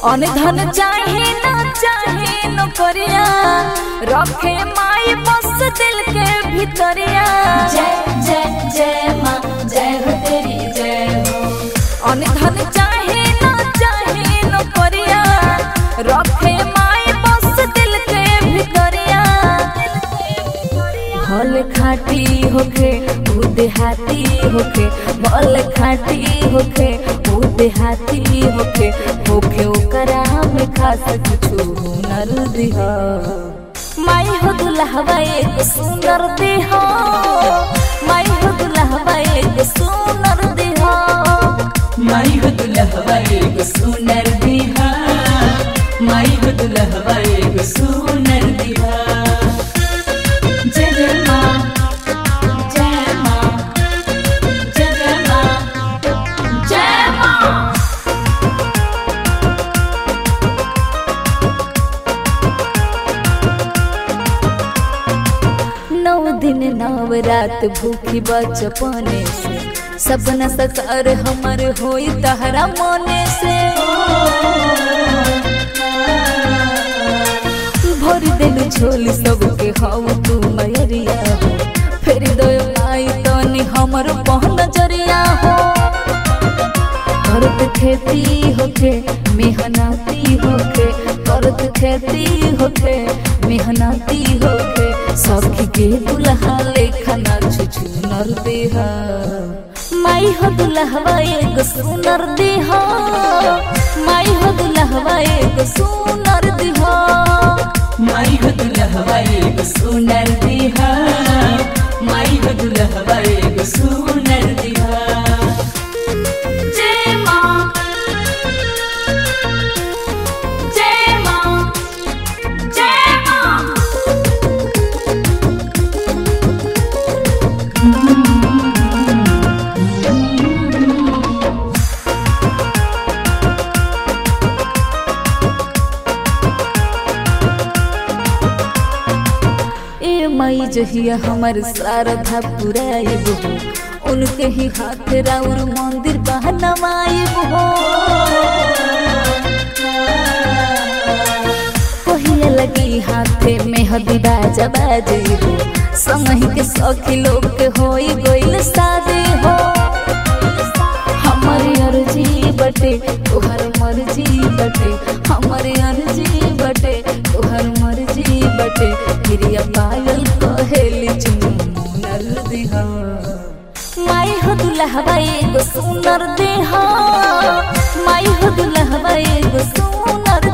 अन धन चाहे न चाहे नौकरिया रखे माई बस दिल के भीतरिया जय जय जय माँ जय हो तेरी जय हो अन धन चाहे न चाहे नौकरिया रखे माई बस दिल के भीतरिया भल खाटी होके ऊ देहाती होके भल खाटी होके ऊ देहाती होके होके ओकरा में खास कुछु हुनर दिहा माई हो दुल्हवा एक सुंदर देहा माई हो दुल्हवा एक सुंदर देहा माई हो दुल्हवा एगो सुनर दिहा माई हो दुल्हवा एगो सुनर दिहा जय जय माँ जय माँ जय जय माँ जय माँ नौ दिन नव रात भूखी बचपने से सपना सकार हमर होई तहरा मने से भर दिन झोल सबके हऊ तू मयरिया हो फिर दो आई तनी हमर पहन जरिया हो करत खेती होके मेहनती होके करत खेती होके मेहनती होके सखी के दुल्हा लेखा ना छुछु नर देहा माई हो दुल्हवा एगो सुनर देहा माई हो दुल्हवा एगो सुनर देहा माई हो दुल्हवा एगो सुनर दिहा माई हो दुल्हवा एगो सुनर दिहा जय माँ जय माँ जय माँ ए मई जहिया हमर शारदा पुराइब हो उनके ही हाथ राउर मंदिर बहनवाइब हो कहिया लगी हाथे में हदीदा जबाजी हो संगही के सखी लोग के होई गइल शादी हो हमारी अर्जी बटे तोहर मर्जी बटे हमारी अर्जी बटे तोहर मर्जी बटे प्रिय पायल कहेली चुनर दिहा माई हो दुल्हवा एगो सुनर देहा माई हो दुल्हवा एगो सुनर